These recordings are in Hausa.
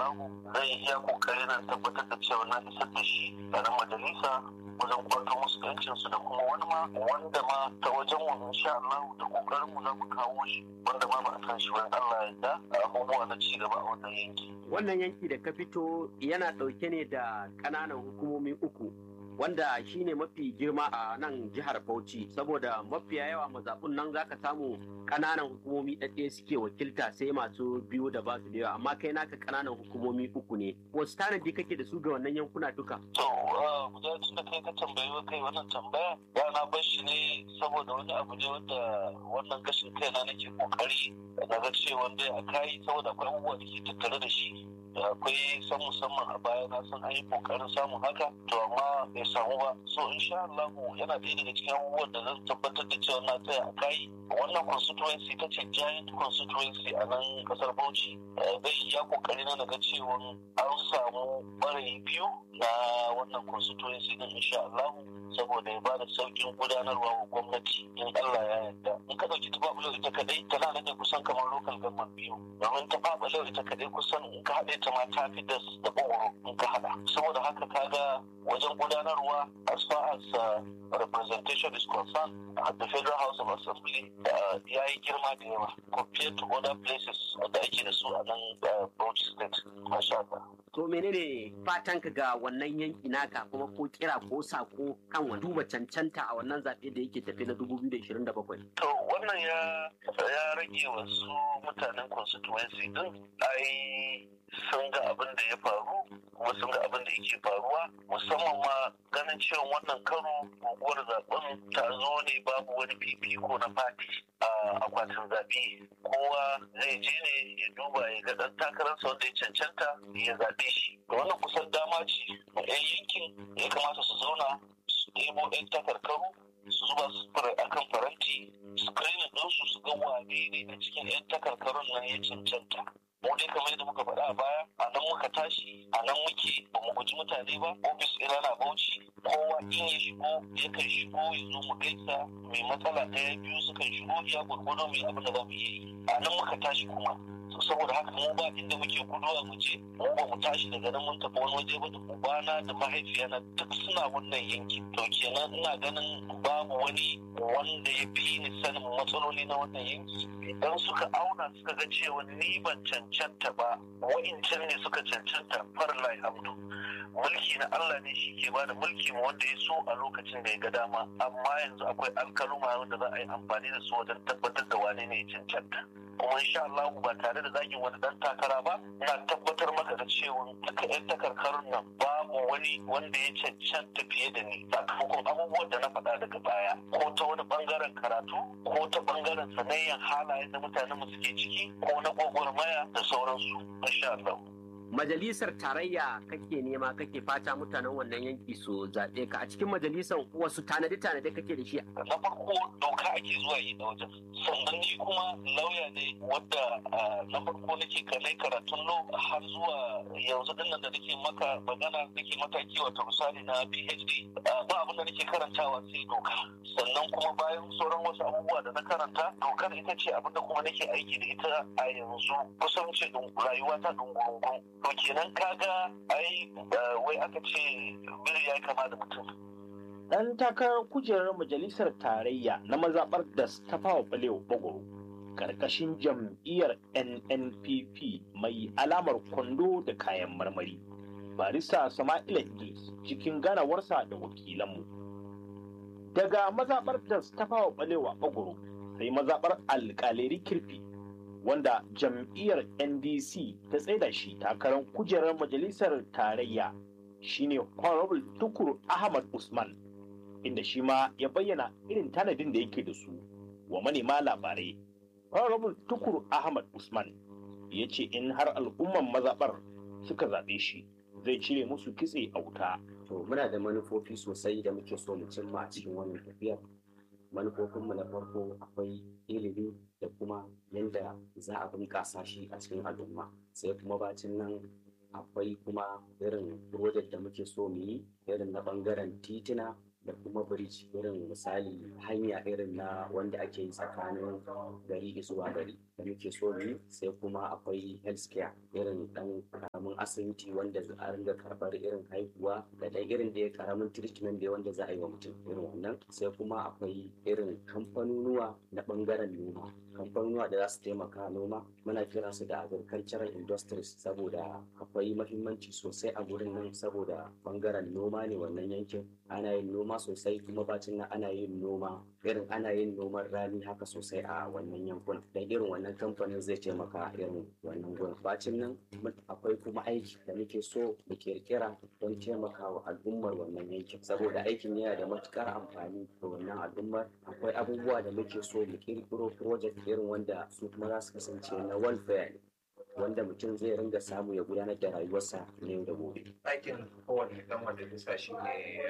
Allah zai iya kokari na tabbatar da cewa na isar da shi a nan majalisa wajen kwato musu yancin su da kuma wani ma wanda ma ta wajen mu insha Allah da kokarin mu za mu kawo shi wanda ma ba a san shi ba Allah ya da abubuwa na ci gaba a wannan yanki wannan yanki da ka fito yana ɗauke ne da ƙananan hukumomi uku wanda shine mafi girma a nan jihar Bauchi saboda mafiya yawa mazaɓun nan zaka samu ƙananan hukumomi ɗaɗɗe suke wakilta sai masu biyu da basu da yawa amma kai naka ƙananan hukumomi uku ne wasu tanadi kake da su ga wannan yankuna duka to guda tun da kai ka tambayi kai wannan tambaya ya na bar shi ne saboda wani abu ne wanda wannan gashin kaina nake kokari na ga cewa dai a kai saboda akwai abubuwa da ke tattare da shi da akwai san musamman a baya na san an yi kokarin samun haka to amma bai samu ba so insha Allah yana ɗaya daga cikin abubuwan da zan tabbatar da cewa na tsaya a kai wannan constituency ta ce giant constituency a nan kasar Bauchi zai iya kokari na ga cewa an samu ɓarayi biyu na wannan constituency din insha Allah saboda ya bada saukin gudanarwa wa gwamnati in Allah ya yarda in ka dauki tafabulau ita kadai tana nan da kusan kamar local government biyu domin tafabulau ita kadai kusan in ka haɗe ta ma ta fi da da bogoro in ka haɗa saboda haka kaga wajen gudanarwa as far as uh, representation is concerned at the federal house of assembly ya yi girma da yawa compared to other places da ake da su a nan Bauchi state masha Allah to menene fatanka ga wannan yanki naka kuma ko kira ko sako kan wani duba cancanta a wannan zaɓe da yake tafi na 2027 to wannan ya ya rage wasu mutanen constituency din ai sun ga abin da ya faru kuma sun ga abin da yake faruwa musamman ma ganin cewa wannan karo guguwar zaben ta zo ne babu wani fifiko na fati a akwatin zaɓe kowa zai je ne ya duba ya ga ɗan takararsa wanda ya cancanta ya zaɓe shi wannan kusan dama ce ma 'yan yankin ya kamata su zauna su ɗebo 'yan takarkaru su zuba su akan faranti screening ɗinsu su ga wane ne a cikin 'yan takarkarun nan ya cancanta mu dai kamar yadda muka faɗa a baya a nan muka tashi a nan muke ba mu guji mutane ba ofis ina na bauchi kowa in ya shigo yakan shigo ya zo mu gaisa mai matsala ɗaya biyu sukan shigo ya gwargwado mai abin da za mu yi a nan muka tashi kuma saboda haka mu ba inda muke guduwa mu je mu ba mu tashi daga nan mun tafi wani waje ba da ubana da mahaifiyana duk suna wannan yanki to kenan ina ganin babu wani wanda ya fi ni sanin matsaloli na wannan yanki idan suka auna suka ga cewa ni ban cancanta ba wa'incan ne suka cancanta farlai hamdu mulki na Allah ne shi ke bada mulki ma wanda ya so a lokacin da ya ga dama amma yanzu akwai alkaluma wanda za a yi amfani da su wajen tabbatar da wane ne ya cancanta kuma insha Allah ba tare da zagin wani dan takara ba ina tabbatar maka da cewa duka yan takarkarun nan babu wani wanda ya cancanta fiye da ni sakamakon abubuwan da na faɗa daga baya ko ta wani bangaren karatu ko ta bangaren sanayyan halayen da mutanen mu suke ciki ko na gwagwarmaya da sauransu insha Allah majalisar tarayya kake nema kake fata mutanen wannan yanki su zaɓe ka a cikin majalisar wasu tanade-tanade kake da shi na farko doka ake zuwa yi da wajen sannan ni kuma lauya ne wadda na farko nake kanai karatun lo har zuwa yanzu din nan da nake maka magana nake mataki wato misali na phd ba abin da nake karantawa sai doka sannan kuma bayan sauran wasu abubuwa da na karanta dokar ita ce abin da kuma nake aiki da ita a yanzu kusan ce rayuwa ta dungurungun to kenan kaga ai wai aka ce biri ya kama da mutum dan takarar kujerar majalisar tarayya na mazaɓar da ta fawa balewa bagoro ƙarƙashin jam'iyyar nnpp mai alamar kwando da kayan marmari barista sama'ila idris cikin ganawarsa da wakilanmu daga mazaɓar da ta fawa balewa bagoro sai mazaɓar alƙaleri kirfi wanda jam'iyyar ndc ta tsaida shi takarar kujerar majalisar tarayya shine honorable tukur ahmad usman inda shi ma ya bayyana irin tanadin da yake da su wa manema labarai honorable tukur ahmad usman ya ce in har al'umman mazaɓar suka zaɓe shi zai cire musu kitse a wuta to muna da manufofi sosai da muke so mu cimma a cikin wannan tafiyar manufofinmu na farko akwai ilimi da kuma yadda za a bunƙasa shi a cikin al'umma sai kuma bacin nan akwai kuma irin project da muke so mu yi irin na ɓangaren titina da kuma bridge irin misali hanya irin na wanda ake yi tsakanin gari zuwa gari da muke so mu yi sai kuma akwai healthcare irin ɗan ƙaramin asibiti wanda za a ringa karɓar irin haihuwa da dai irin da ya karamin treatment da wanda za a yi wa mutum irin wannan sai kuma akwai irin kamfanonuwa na ɓangaren noma kamfanonuwa da za su taimaka noma muna kira su da agricultural industries saboda akwai mahimmanci sosai a gurin nan saboda ɓangaren noma ne wannan yankin ana yin noma sosai kuma bacin nan ana yin noma irin ana yin noman rani haka sosai a wannan yankunan dan irin wannan kamfanin zai taimaka irin wannan gurin bacin nan akwai kuma aiki da muke so mu kirkira don taimakawa al'ummar wannan yankin saboda aikin yana da matukar amfani ga wannan al'ummar akwai abubuwa da muke so mu kirkiro project irin wanda su kuma za su kasance na welfare ne wanda mutum zai ringa samu ya gudanar da rayuwarsa na yau da gobe. Aikin kowane ɗan majalisa shi ne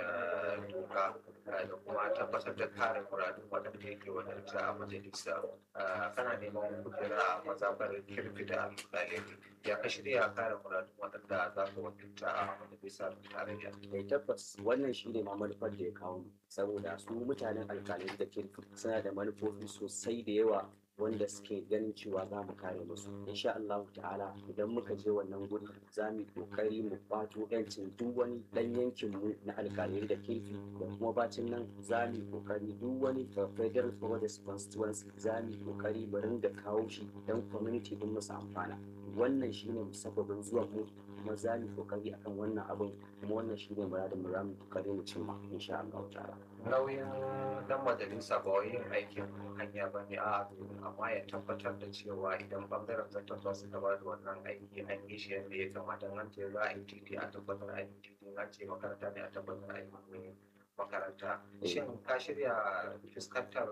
doka da kuma tabbatar da kare muradun waɗanda yake wadanta a majalisa. Kana neman kujera a mazaɓar kirfi da alƙalai ya ka shirya kare muradun waɗanda za ka wadanta a majalisa tarayya. Mai tabbas wannan shi ne ma manufar da ya kawo mu saboda su mutanen alƙalai da kirfi suna da manufofi sosai da yawa wanda suke ganin cewa za mu kare musu insha Allah ta'ala idan muka je wannan guri za mu kokari mu kwato yancin duk wani dan yankin mu na alkalai da kirfi da kuma bacin nan za mu kokari duk wani federal forest constituency za mu kokari mu ringa kawo shi dan community din musu amfana wannan shine musabbabin zuwan mu kuma za mu kokari akan wannan abin kuma wannan shine muradin mu za mu kokari mu cimma insha Allah ta'ala nauyin dan majalisa ba wai yin aikin hanya ba ne a amma ya tabbatar da cewa idan bangaren zartarwa suka ba da wannan aiki an yi shi yadda ya kamata an ce za a yi titi a tabbatar a yi titi an ce makaranta ne a tabbatar a yi makaranta shin ka shirya fuskantar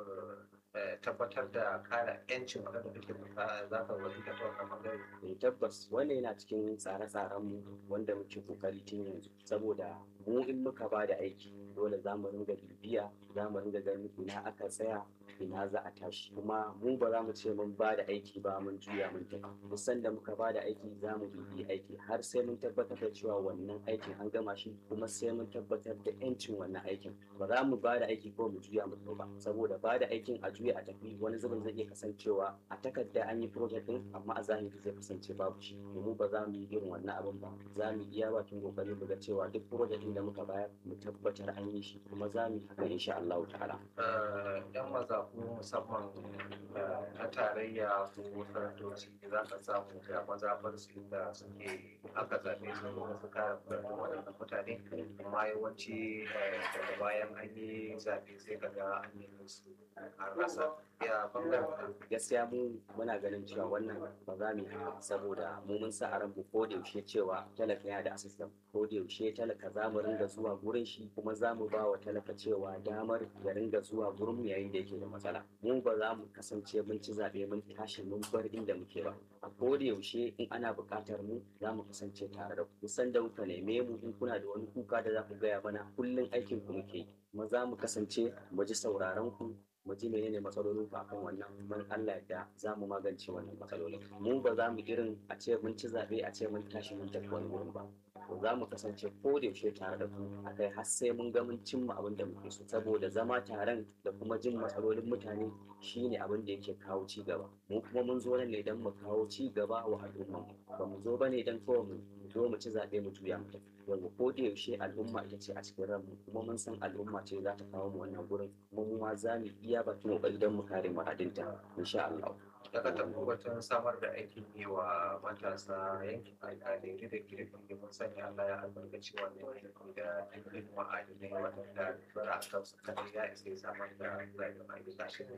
tabbatar da kare 'yancin wadanda kake za ka wani ta wannan bangare. tabbas wannan yana cikin tsare-tsaren mu wanda muke kokari tun yanzu saboda mu in muka ba da aiki dole za mu ringa bibiya za mu ringa ganin ina aka tsaya ina za a tashi kuma mu ba za mu ce mun ba da aiki ba mun juya mun tafi musan da muka ba da aiki za mu bibi aiki har sai mun tabbatar da cewa wannan aikin an gama shi kuma sai mun tabbatar da yancin wannan aikin ba za mu ba da aiki ko mu juya mu ba saboda ba da aikin a juya a tafi wani zubin zai iya kasancewa a takarda an yi project din amma a zahiri zai kasance babu shi mu ba za mu yi irin wannan abin ba za mu iya bakin kokari mu ga cewa duk project din da muka bayar mu tabbatar an yi shi kuma za mu yi haka insha Allah ta'ala yan mazafu musamman na tarayya ko sanatoci za ka samu da mazafar su inda suke aka zaɓe su kuma su kare waɗannan mutane amma yawanci daga bayan an yi zaɓe sai ka ga an yi musu an rasa ya bangaren gaskiya mu muna ganin cewa wannan ba za mu yi haka saboda mu mun sa a ranmu ko da yaushe cewa talaka yana da asistan ko da yaushe talaka za mu ringa zuwa gurin shi kuma za mu ba wa talaka cewa damar ya ringa zuwa gurin mu yayin da yake da matsala mu ba za mu kasance mun ci zaɓe mun tashi mun bar inda muke ba a ko da yaushe in ana buƙatar mu za mu kasance tare da ku san da kuka neme mu in kuna da wani kuka da za ku gaya mana kullum aikin ku muke kuma za mu kasance mu ji sauraron ku mu ji menene matsalolin ku akan wannan mun Allah da za mu magance wannan matsalolin mu ba za mu irin a ce mun ci zaɓe a ce mun tashi mun tafi wani wurin ba to za mu kasance ko da yaushe tare da ku a kai har sai mun ga mun cimma abin da muke so saboda zama taron da kuma jin matsalolin mutane shine abin da yake kawo ci gaba mu kuma mun zo nan ne don mu kawo ci gaba wa al'umma ba mu zo bane don kawai mu zo mu ci zaɓe mu juya mu tafi wanda ko da yaushe al'umma ita ce a cikin ranmu kuma mun san al'umma ce za ta kawo mu wannan gurin kuma mu ma za mu iya bakin kokari don mu kare muradinta insha Allah daga tabbatar samar da aikin yi wa matasa yankin alƙalai da girki mun sani Allah ya albarkaci wannan yanki da dukkan ma'adinai waɗanda bara a kansu kadai ya isa samar da rayuwar ayyuka shi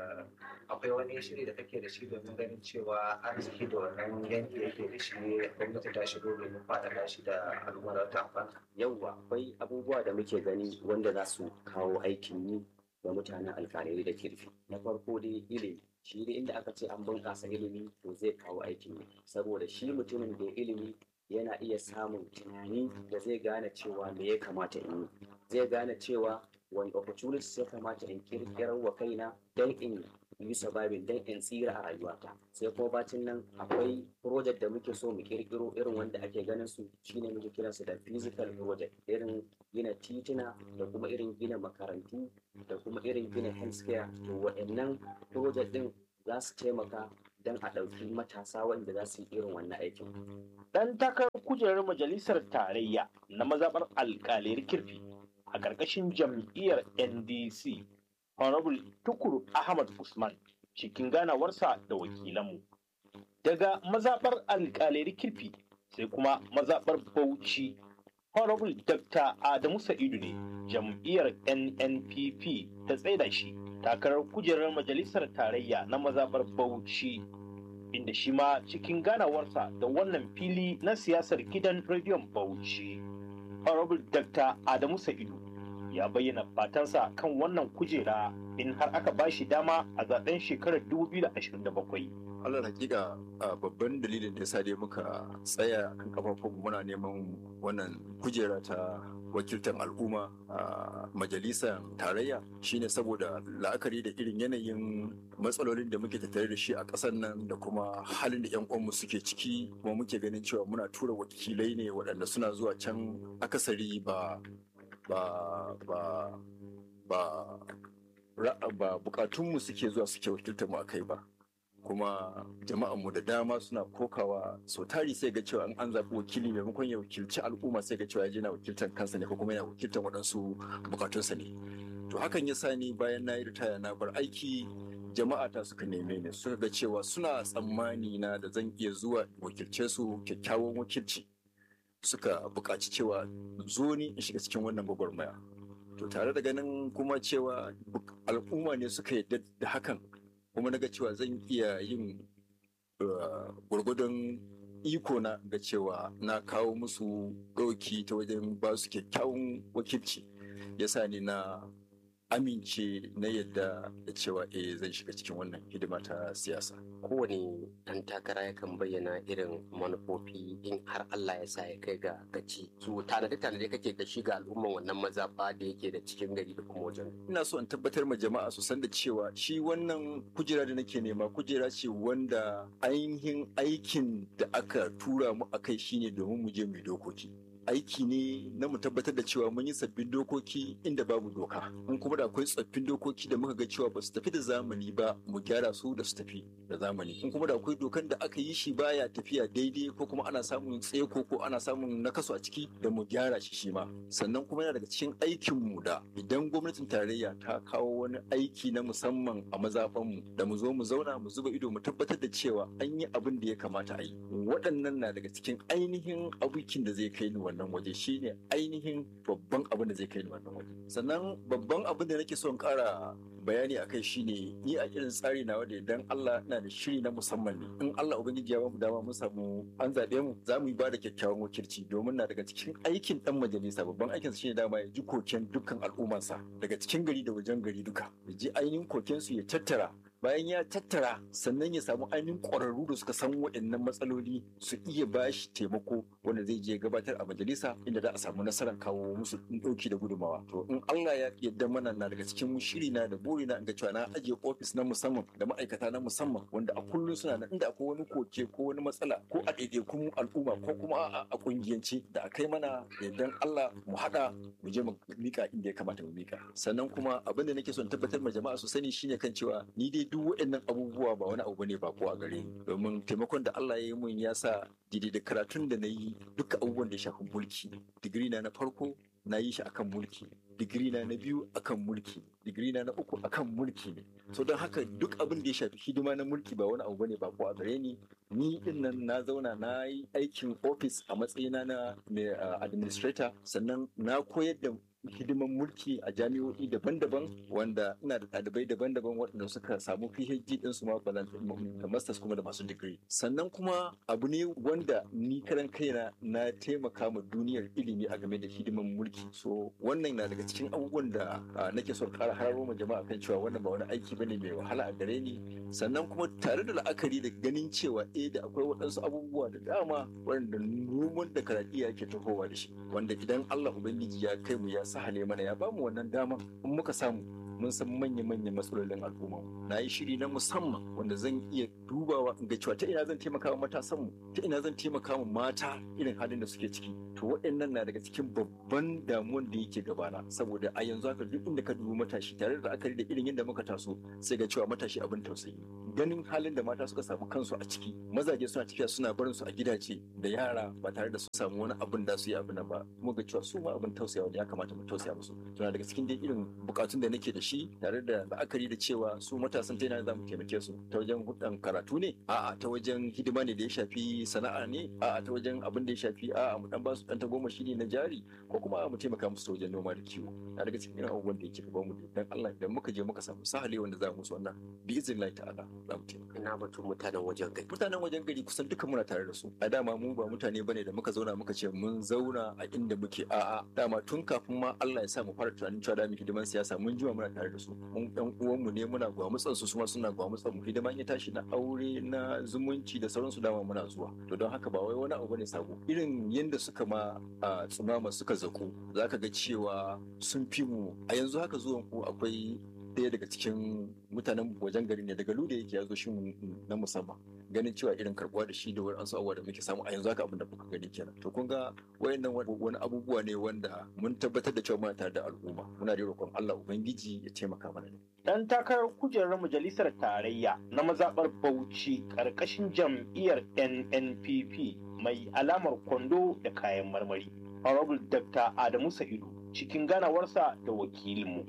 akwai wani shiri da kake da shi domin ganin cewa arziki da wannan yanki yake da shi gwamnati ta shigo domin faɗaɗa shi da al'ummar ta amfana. yauwa akwai abubuwa da muke gani wanda za su kawo aikin yi ga mutanen alƙalai da kirfi na farko dai ilimi shi ne inda aka ce an bunƙasa ilimi to zai kawo aikin yi saboda shi mutumin da ilimi yana iya samun tunani da zai gane cewa me ya kamata in yi zai gane cewa wani opportunities ya kamata in kirkirar wa kaina don in yi surviving don in tsira a rayuwata sai kuma bacin nan akwai project da muke so mu kirkiro irin wanda ake ganin su shine muke kiransu da physical project irin gina tituna da kuma irin gina makarantu da kuma irin gina healthcare to waɗannan project din za su taimaka don a ɗauki matasa wanda za su yi irin wannan aikin. Dan takarar kujerar majalisar tarayya na mazaɓar alƙalir kirfi a ƙarƙashin jam'iyyar NDC, Honorable Tukur Ahmad Usman cikin ganawarsa da wakilanmu. Daga mazaɓar alƙalir kirfi sai kuma mazaɓar Bauchi, Honorable Dr. Adamu Sa'idu ne jam'iyyar NNPP ta tsaida shi takarar kujerar majalisar tarayya na mazaɓar Bauchi. inda shi ma cikin ganawarsa da wannan fili na siyasar gidan rediyon Bauchi. Honorable Dr. Adamu Sa'idu ya bayyana fatansa kan wannan kujera in har aka ba shi dama a zaben shekarar 2027. Allah hakika babban dalilin da ya sa dai muka tsaya kan kafafun muna neman wannan kujera ta wakiltar al'umma a majalisar tarayya shine saboda la'akari da irin yanayin matsalolin da muke tattare da shi a ƙasar nan da kuma halin da 'yan uwanmu suke ciki kuma muke ganin cewa muna tura wakilai ne waɗanda suna zuwa can akasari ba ba ba ba ba bukatunmu suke zuwa suke wakiltar mu a kai ba kuma jama'anmu da dama suna kokawa sau tari sai ga cewa an zaɓi wakili maimakon ya wakilci al'umma sai ga cewa ya na wakiltar kansa ne ko kuma yana wakiltar waɗansu bukatunsa ne to hakan ya sa ni bayan na yi ritaya na bar aiki jama'a ta suka neme ni suka ga cewa suna tsammani na da zan iya zuwa wakilce su kyakkyawan wakilci suka buƙaci cewa zo ni in shiga cikin wannan gwagwarmaya to tare da ganin kuma cewa al'umma ne suka yadda da hakan kuma naga cewa zan iya yin gwargwadon iko na ga cewa na kawo musu ɗauki ta wajen ba su kyakkyawan wakilci yasa ni na amince na yadda da cewa eh zan shiga cikin wannan hidima ta siyasa kowane ɗan takara yakan bayyana irin manufofi in har Allah ya sa ya kai ga gaci su tanade tanade kake da shi ga al'umman wannan mazaɓa da yake da cikin gari da kuma wajen ina so in tabbatar ma jama'a su san da cewa shi wannan kujera da nake nema kujera ce wanda ainihin aikin da aka tura mu akai shine domin mu je mu dokoki aiki ne na mu tabbatar da cewa mun yi sabbin dokoki inda babu doka in kuma da akwai tsoffin dokoki da muka ga cewa ba su tafi da zamani ba mu gyara su da su tafi da zamani in kuma da akwai dokan da aka yi shi baya tafiya daidai ko kuma ana samun tseko ko ana samun nakasu a ciki da mu gyara shi shi ma sannan kuma yana daga cikin aikin mu da idan gwamnatin tarayya ta kawo wani aiki na musamman a mazaɓan mu da mu zo mu zauna mu zuba ido mu tabbatar da cewa an yi abin da ya kamata a yi waɗannan na daga cikin ainihin abukin da zai kai ni wannan wannan waje shine ainihin babban abin da zai kai ni wannan waje sannan babban abin da nake son kara bayani a kai shine ni a irin tsari na wanda idan Allah na da shiri na musamman ne in Allah ubangiji ya bamu dama mun samu an zaɓe mu za mu yi ba da kyakkyawan wakilci domin na daga cikin aikin dan majalisa babban aikin shine dama ya ji koken dukkan al'ummarsa daga cikin gari da wajen gari duka ya ji ainihin koken su ya tattara bayan ya tattara sannan ya samu ainihin ƙwararru da suka san waɗannan matsaloli su iya ba shi taimako wanda zai je gabatar a majalisa inda za a samu nasarar kawo musu ɗauki da gudumawa to in Allah ya yarda mana na daga cikin shiri na da buri na ga cewa na ajiye ofis na musamman da ma'aikata na musamman wanda a kullum suna nan inda akwai wani koke ko wani matsala ko a ɗaiɗaikun al'umma ko kuma a ƙungiyance da a kai mana yardan Allah mu haɗa mu je mu mika inda ya kamata mu mika sannan kuma abin da nake son tabbatar ma jama'a su sani shine kan cewa ni dai duk waɗannan abubuwa ba wani abu bane ba ko a gare ni domin taimakon da Allah ya yi mun ya sa daidai da karatun da na yi duka abubuwan da ya shafi mulki digiri na na farko na yi shi akan mulki digiri na na biyu akan mulki digiri na na uku akan mulki ne so don haka duk abin da ya shafi hidima na mulki ba wani abu bane ba ko a gare ni ni din nan na zauna na yi aikin office a matsayina na mai administrator sannan na koyar da hidiman mulki a jami'o'i daban-daban wanda ina da ɗalibai daban-daban waɗanda suka samu PhD din su ma da masters kuma da masu digiri sannan kuma abu ne wanda ni karan kaina na taimaka ma duniyar ilimi a game da hidiman mulki so wannan na daga cikin abubuwan da nake son ƙara hararo ma jama'a kan cewa wannan ba wani aiki bane mai wahala a gare ni sannan kuma tare da la'akari da ganin cewa eh da akwai waɗansu abubuwa da dama wanda noman da karaɗiya ke tahowa da shi wanda idan Allah Ubangiji ya kai mu ya sahale mana ya bamu wannan dama in muka samu mun san manya-manyan matsalolin al'umma na yi shiri na musamman wanda zan iya dubawa in ga cewa ta ina zan taimaka wa matasan mu ta ina zan taimaka wa mata irin halin da suke ciki to waɗannan na daga cikin babban damuwan da yake gabana saboda a yanzu haka duk inda ka dubi matashi tare da akari da irin yadda muka taso sai ga cewa matashi abin tausayi ganin halin da mata suka samu kansu a ciki mazaje suna tafiya suna barin su a gidaje da yara ba tare da su samu wani abin da su yi abin nan ba kuma ga cewa su ma abin tausayawa da ya kamata mu tausaya musu tana daga cikin dai irin bukatun da nake da shi tare da la'akari da cewa su matasan ta yana za mu taimake su ta wajen hudan karatu ne a'a ta wajen hidima ne da ya shafi sana'a ne a'a ta wajen abin da ya shafi a'a mu dan ba su dan goma shi ne na jari ko kuma mu taimaka musu ta wajen noma da kiwo na daga cikin irin abubuwan da yake gaban mu dan Allah idan muka je muka samu sahale wanda za mu musu wannan bi iznillahi ta'ala za mu taimaka ina batun mutanen wajen gari mutanen wajen gari kusan duka muna tare da su a dama mu ba mutane bane da muka zauna muka ce mun zauna a inda muke a'a dama tun kafin ma Allah ya sa mu fara tunanin cewa da mu hidiman siyasa mun jima muna tare da su mun ɗan uwan mu ne muna gwamutsan su kuma suna gwamutsan mu hidiman ya tashi na aure na zumunci da sauransu dama muna zuwa to don haka ba wai wani abu bane sabo irin yanda suka ma a tsumama suka zaku zaka ga cewa sun fi mu a yanzu haka zuwan ku akwai ɗaya daga cikin mutanen wajen gari ne daga luda yake ya zo shi na musamman ganin cewa irin karbuwa da shi da wani ansu abubuwa da muke samu a yanzu haka abin da kuka gani kenan to kun ga wayannan wani abubuwa ne wanda mun tabbatar da cewa muna tare da al'umma muna da roƙon Allah ubangiji ya taimaka mana ne Dan takarar kujerar majalisar tarayya na mazaɓar Bauchi ƙarƙashin jam'iyyar NNPP mai alamar kwando da kayan marmari. Honorable Dr. Adamu Sa'idu cikin ganawarsa da wakilinmu.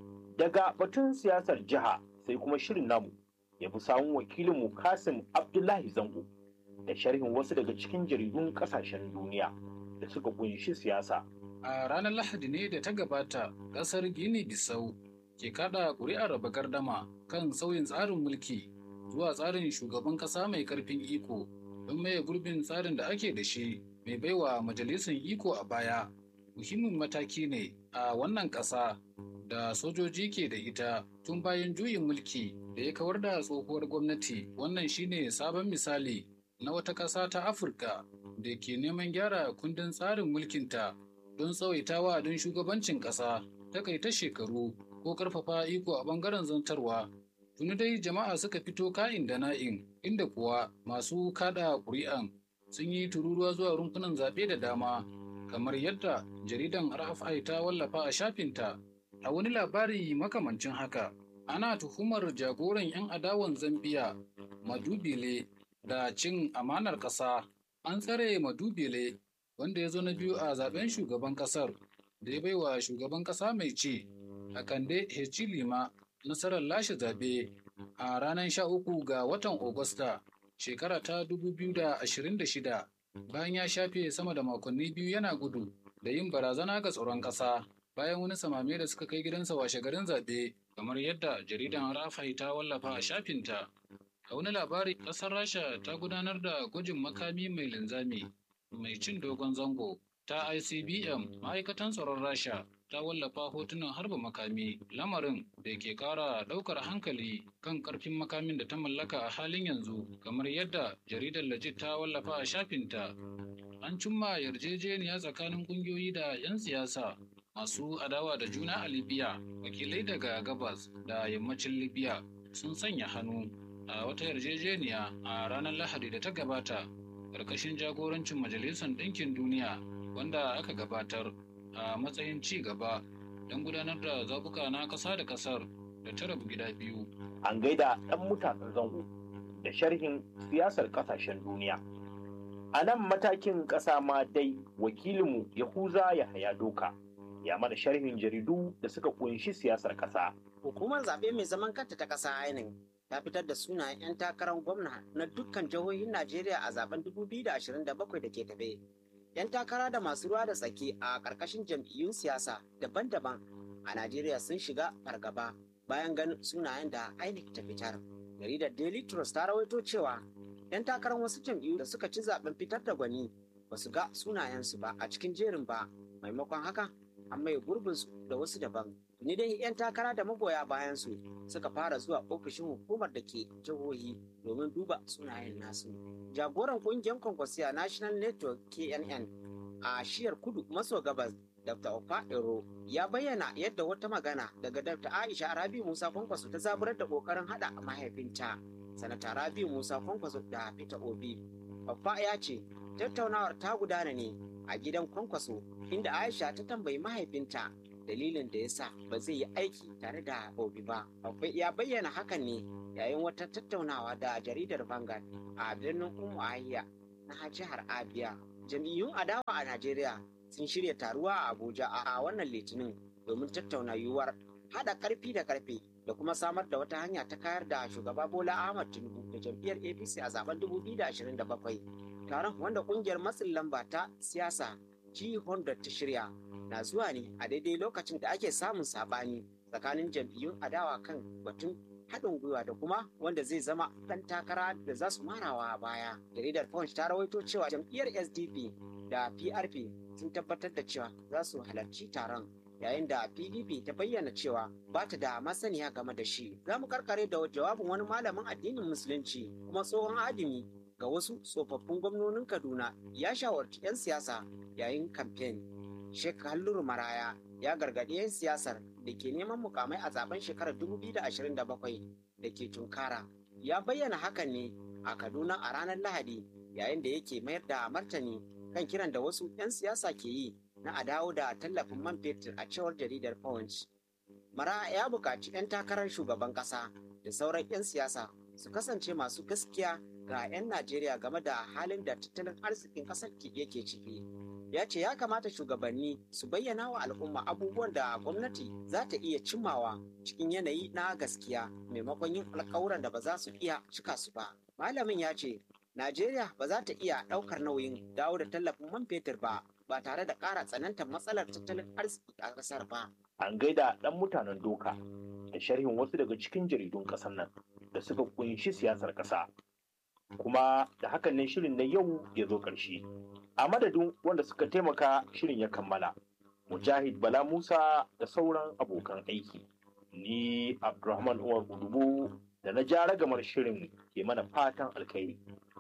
Daga batun siyasar jiha sai kuma shirin namu ya fi samun wakilinmu Kasim Abdullahi Zango da sharhin wasu daga cikin jaridun ƙasashen duniya da suka kunshi siyasa. A ranar Lahadi ne da ta gabata, ƙasar Gini Bissau ke kada ƙuri'ar raba gardama kan sauyin tsarin mulki zuwa tsarin shugaban ƙasa mai ƙarfin iko don maye gurbin tsarin da ake da shi mai baiwa majalisar iko a baya. Muhimmin mataki ne a wannan ƙasa da sojoji ke da ita tun bayan juyin mulki da ya kawar da tsohuwar gwamnati wannan shine sabon misali na wata ƙasa ta afirka da ke neman gyara kundin tsarin mulkinta don tsawaitawa don shugabancin ƙasa takaita shekaru ko ƙarfafa iko a ɓangaren zantarwa tuni dai jama'a suka fito ka'in da na'in inda kuwa masu kada ƙuri'an sun yi tururuwa zuwa rumfunan zaɓe da dama kamar yadda jaridan rfi ta wallafa a shafinta a wani labari makamancin haka ana tuhumar jagoran 'yan adawan zambiya madubile da cin amanar ƙasa an tsare madubile wanda ya zo na biyu a zaben shugaban ƙasar da ya baiwa shugaban ƙasa mai ci a kande hecilima nasarar lashe zaɓe a ranar 13 ga watan Agusta shekara ta 2026 bayan ya shafe sama da makonni biyu yana gudu da yin barazana ga tsaron ƙasa bayan wani samame da suka kai gidansa washe garin zaɓe kamar yadda jaridan rafai ta wallafa a shafinta a wani labari ƙasar rasha ta gudanar da gwajin makami mai linzami mai cin dogon zango ta icbm ma'aikatan tsaron rasha ta wallafa hotunan harba makami lamarin da ke kara daukar hankali kan karfin makamin da ta mallaka a halin yanzu kamar yadda jaridar lajit ta wallafa a shafinta an cimma yarjejeniya tsakanin kungiyoyi da 'yan siyasa masu adawa da juna a libya wakilai daga gabas da yammacin libya sun sanya hannu a wata yarjejeniya a ranar lahadi da ta gabata ƙarƙashin jagorancin majalisar ɗinkin duniya wanda aka gabatar a matsayin ci gaba don gudanar da zabuka na ƙasa da ƙasar da ta rabu gida biyu. An gaida ɗan mutanen zango da sharhin siyasar ƙasashen duniya. A nan matakin ƙasa ma dai wakilinmu Yahuza ya haya doka ya mana sharhin jaridu da suka kunshi siyasar ƙasa. Hukumar zaɓe mai zaman kanta ta ƙasa ainin ta fitar da sunayen 'yan takarar gwamna na dukkan jihohin Najeriya a zaben 2027 da ke tafe. 'yan takara da masu ruwa da tsaki a ƙarƙashin jam'iyyun siyasa daban-daban a Najeriya sun shiga fargaba bayan ganin sunayen da INEC ta fitar. Jaridar Daily Trust ta rawaito cewa 'yan takarar wasu jam'iyyu da suka ci zaben fitar da gwani ba su ga sunayensu ba a cikin jerin ba maimakon haka an mai gurbinsu da wasu daban. Ni dai 'yan takara da magoya bayansu suka fara zuwa ofishin hukumar da ke jihohi domin duba sunayen nasu. Jagoran kungiyar kwankwasiya National Network KNN a shiyar kudu maso gabas Dr. Ofa Ero ya bayyana yadda wata magana daga Dr. Aisha Arabi Musa Kwankwaso ta zaburar da kokarin hada mahaifinta sanata rabiu musa kwankwaso da peter obi babba ya ce tattaunawar ta gudana ne a gidan kwankwaso inda aisha ta tambayi mahaifinta dalilin da ya sa ba zai yi aiki tare da obi ba babba ya bayyana hakan ne yayin wata tattaunawa da jaridar Vanguard a birnin Umu Ahiya na jihar Abia. Jam'iyyun adawa a Najeriya sun shirya taruwa a Abuja a wannan litinin domin tattauna yiwuwar haɗa ƙarfi da ƙarfe da kuma samar da wata hanya ta kayar da shugaba Bola Ahmad Tinubu da jam'iyyar APC a zaben 2027. Taron wanda ƙungiyar matsin lamba ta siyasa G100 ta shirya na zuwa ne a daidai lokacin da ake samun saɓani tsakanin jam'iyyun adawa kan batun haɗin gwiwa da kuma wanda zai zama ɗan takara da za su marawa a baya. Jaridar Punch ta rawaito cewa jam'iyyar SDP da PRP sun tabbatar da cewa za su halarci taron yayin da PDP ta bayyana cewa ba ta da masaniya game da shi. Za mu karkare da jawabin wani malamin addinin Musulunci kuma tsohon adimi ga wasu tsofaffin gwamnonin Kaduna ya shawarci 'yan siyasa yayin kamfen. Sheikh Halluru Maraya ya gargaɗi 'yan siyasar da ke neman mukamai a zaben shekarar 2027 da ke tunkara. Ya bayyana hakan ne a Kaduna a ranar Lahadi yayin da yake mayar da martani kan kiran da wasu 'yan siyasa ke yi na a dawo da tallafin man fetur a cewar jaridar Punch. Mara ya buƙaci 'yan takarar shugaban ƙasa da sauran 'yan siyasa su kasance masu gaskiya ga 'yan Najeriya game da halin da tattalin arzikin ƙasar yake ciki. ya ce ya kamata shugabanni su bayyana wa al'umma abubuwan da gwamnati za ta iya cimmawa cikin yanayi na gaskiya maimakon yin alkawuran da ba za su iya cika su ba. Malamin ya ce, Najeriya ba za ta iya ɗaukar nauyin dawo da tallafin man fetur ba ba tare da ƙara tsanantar matsalar tattalin arziki a ƙasar ba. An gaida ɗan mutanen doka da sharhin wasu daga cikin jaridun ƙasar nan da suka kunshi siyasar ƙasa. Kuma da hakan ne shirin na yau ya zo ƙarshe. a madadin wanda suka taimaka shirin ya kammala mujahid bala musa da sauran abokan aiki ni abdulrahman umar udubu da na ja ragamar shirin ke mana fatan alkhairi